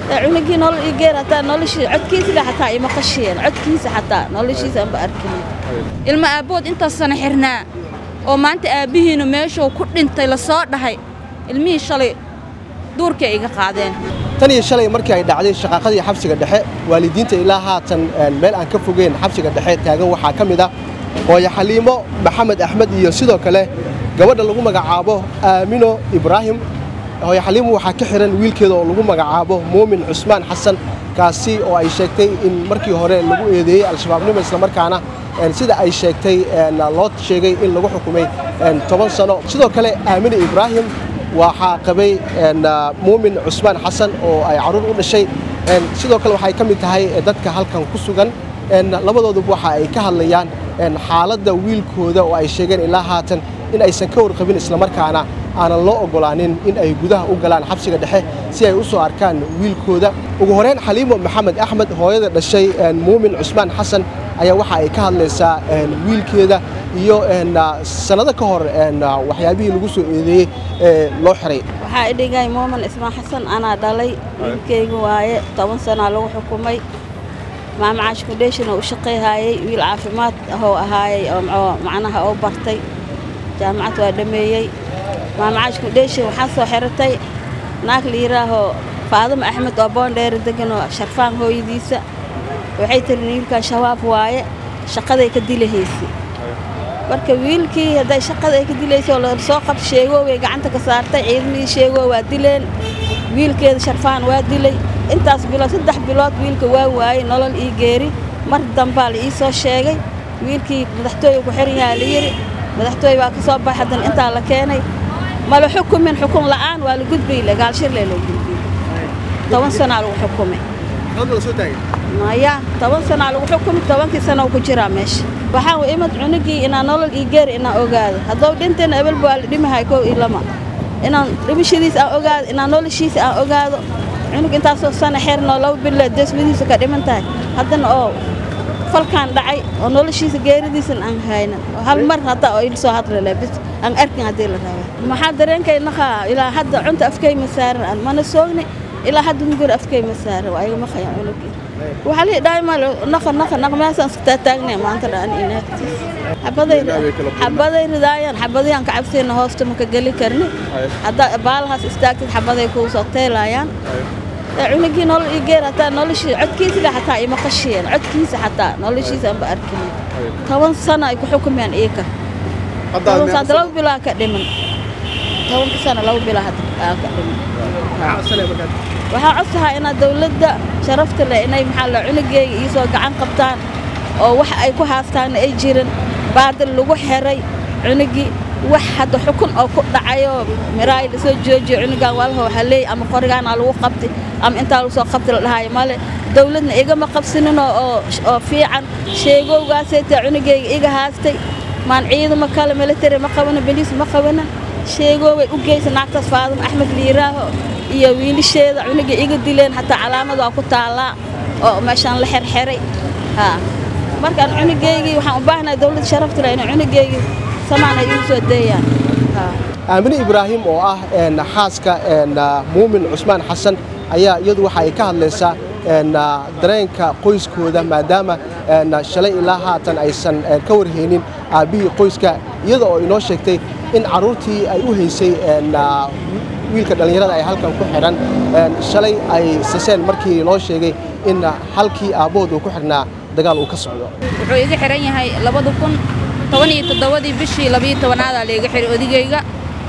cunugii nolol ii geer hataa noloshii codkiisa xataa ima qashiyeen codkiisa xataa noloshiisa anba arkin ilma aabbood intaas sana xirnaa oo maanta aabbihiinu meeshuu ku dhintay la soo dhahay ilmihii shalay duurkay iga qaadeen tan iyo shalay markii ay dhacday shaqaaqadii xabsiga dhexe waalidiinta ilaa haatan meel aan ka fogeyn xabsiga dhexe taagan waxaa ka mid ah hooyo xaliimo maxamed axmed iyo sidoo kale gabadha lagu magacaabo aamino ibraahim hooyo xaliimo waxaa ka xihan wiilkeeda oo lagu magacaabo muumin cusmaan xasan kaasi oo ay sheegtay in markii hore lagu eedeeyey al-shabaabnimo islamarkaana sida ay sheegtay loo sheegay in lagu xukumay toban sano sidoo kale aamino ibraahim waxaa qabay muumin cusmaan xasan oo ay carruur u dhashay sidoo kale waxay ka mid tahay dadka halkan ku sugan labadooduba waxa ay ka hadlayaan xaaladda wiilkooda oo ay sheegeen ilaa haatan in aysan ka warqabin islamarkaana aanan loo oggolaanin in ay gudaha u galaan xabsiga dhexe si ay u soo arkaan wiilkooda ugu horeyn xaliimo maxamed axmed hooyada dhashay muumin cusmaan xasan ayaa waxa ay ka hadlaysaa wiilkeeda iyo sannado ka hor waxyaabihii lagu soo eedeeyey ee loo xiray waxaa idhigay muumin ismaan xasan anaa dhalay wiilkayga waaye toban sanaa lagu xukumay maamacaash foundation oo u shaqayhaayey wiil caafimaad ahoo ahaayey oo macnaha oo bartay jaamacad waa dhammeeyey maamacaash foundation waxaa soo xiratay naag la yidhaahoo faadimo axmed oo boondheeri degan oo sharfaan hooyadiisa waxay tiri wiilkan shabaab waaye shaqaday ka dilahaysay marka wiilkii hadday shaqada ay ka dilaysa oo lasoo qabta sheegooway gacanta ka saartay ciidamihii sheegoo waa dileen wiilkeeda sharfaan waa dilay intaas bilood saddex bilood wiilka waa waayey nolol ii geeri mar dambaa la ii soo sheegay wiilkii madaxtooye ku xiran yahaa la yidhi madaxtooye waa ka soo baxay haddana intaa la keenay mala xukumin xukun la'aan waa la gudbay gaalshirlee loo gudbiyey toban sanaa lagu xukumay maya toban sanaa lagu xukumi tobankii sana ku jiraa meesha waxaan imad cunugii inaan nolol ii geeri inaan ogaado haddou dhintayna ebelba waa la dhimahay kow iyo lama inaan dhimashadiisa aan ogaado inaan noloshiisa aan ogaado cunug intaasoo sana xeernoo laba bilood deesmadiisa ka dhiman tahay haddana oo falkaan dhacay oo noloshiisa geeridiisan aan haynan oo hal mar hadda oo il soo hadlale bis aan arkin haddii la raba maxaa dareenkay naqaa ilaa hadda cunta afkay ma saaran aan mana soogni ilaa hadda hungur afkay ma saaran waa igama khayaan cunugii waxaa lii dhahay mal naqa naqa naqa meesaan iska taataagnay maanta dhaan inaagtiis xabaday xabaday ridaayaan xabadayaan ka cabsayna hoosta maka geli karni haddaa baalahaas istaagtid xabaday kuu soo teelayaan cunugii nolol ii geer hataa noloshii codkiisa xataa ima qashiyeen codkiisa xataa noloshiisa anba arkin toban sano ay ku xukumeen iika hadda laba bilaa ka dhiman tobanka sano laba bilaa hadda ka dhiman waxaa codsahaa inaad dawladda sharafta leh inay maxaa la cunugeyga iisoo gacan qabtaan oo wax ay ku haastaanna ay jirin baadil lagu xiray cunugii wax hadda xukun oo ku dhacayoo miraay lasoo joojiyo cunugan walaha waxaa leey ama qorigaanaa lagu qabti ama intaa lagu soo qabti la dhahayo male dawladna igama qabsaninoo oo fiican sheegowgaasaytee cunugeyga iga haastay maan ciidamo kale military ma qabana beliis ma qabana sheegooway u geysa naagtaas faadimo axmed liiraaho iyo wiilisheeda cunugii iga dileen xataa calaamad waa ku taallaa oo meeshaan la xerxeray markaan cunugeygii waxaan u baahnahay dawladda sharafta leh inay cunugeygii samaan ay igu soo deeyaan aamine ibraahim oo ah xaaska muumin cusmaan xasan ayaa iyadu waxa ay ka hadlaysaa dareenka qoyskooda maadaama shalay ilaa haatan aysan ka warhaynin aabbihii qoyska iyada oo inoo sheegtay in carruurtii ay u haysay wiilka dhallinyarada ay halkan ku xidhan shalay ay saseen markii loo sheegay in halkii aabbahood uu ku xidhnaa dagaal uu ka socdo wuxuu iga xihan yahay labada kun toban iyo toddobadii bishii labiyo tobanaada layga xihay odigayga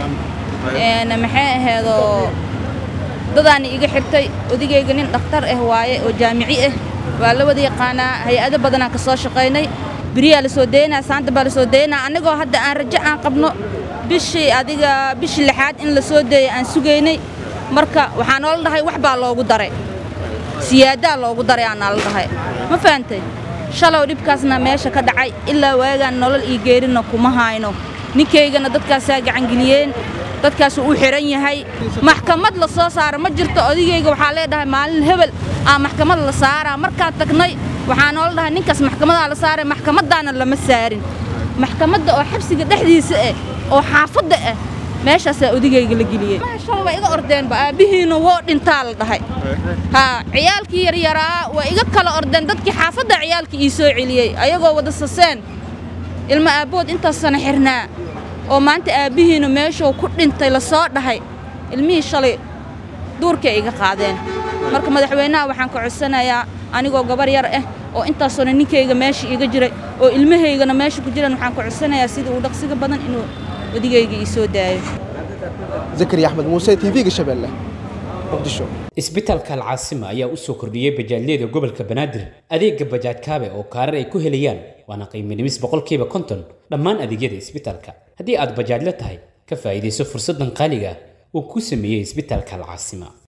maxay ahaydoo dadaani iga xirtay odigayga nin dhakhtar ah waaye oo jaamici ah waa la wada yaqaanaa hay-ado badanaa ka soo shaqaynay beriyaa la soo daynaa saanta baa la soo daynaa annagoo hadda aan rajo aan qabno bishii adiga bishii lixaad in la soo deeya aan sugaynay marka waxaa noola dhahay wax baa loogu daray siyaadaa loogu daray aa naala dhahay ma fahantay shalow dhibkaasna meesha ka dhacay ilaa waagaan nolol iyo geerinna kuma hayno ninkaygana dadkaasaa gacangeliyeen dadkaasuu u xihan yahay maxkamad la soo saara ma jirto odigayga waxaa leedhahay maalin hebel aa maxkamad la saaraa markaan tagnay waxaa noola dhahay ninkaas maxkamadaa la saaray maxkamaddaana lama saarin maxkamadda oo xabsiga dhexdiisa ah oo xaafadda ah meeshaasaa odigayga la geliyey shan waa iga ordeenba aabbihiina woo dhintaa la dhahay haa ciyaalkii yaryaraa waa iga kala ordeen dadkii xaafadda ciyaalka ii soo celiyey ayagoo wada saseen ilma aabbood intaas sana xirnaa oo maanta aabbihiina meeshuu ku dhintay la soo dhahay ilmihii shalay duurkay iga qaadeen marka madaxweynaha waxaan ka codsanayaa anigoo gabar yar ah oo intaasona ninkayga meesha iga jiray oo ilmahaygana meesha ku jiraan waxaan ka codsanayaa sida uu dhaqsiga badan inuu odigayga ii soo daayo zakariya axmed muuse tv-ga shabeelle muqdisho isbitaalka alcaasima ayaa u soo kordhiyey bajaajyada gobolka banaadir adeega bajaaj kaabe oo kaarar ay ku helayaan waana qiimo dhimis boqolkiiba konton dhammaan adeegyada isbitaalka haddii aad bajaajla tahay ka faa'iidayso fursaddan qaaliga ah uu ku sameeyey isbitaalka alcaasima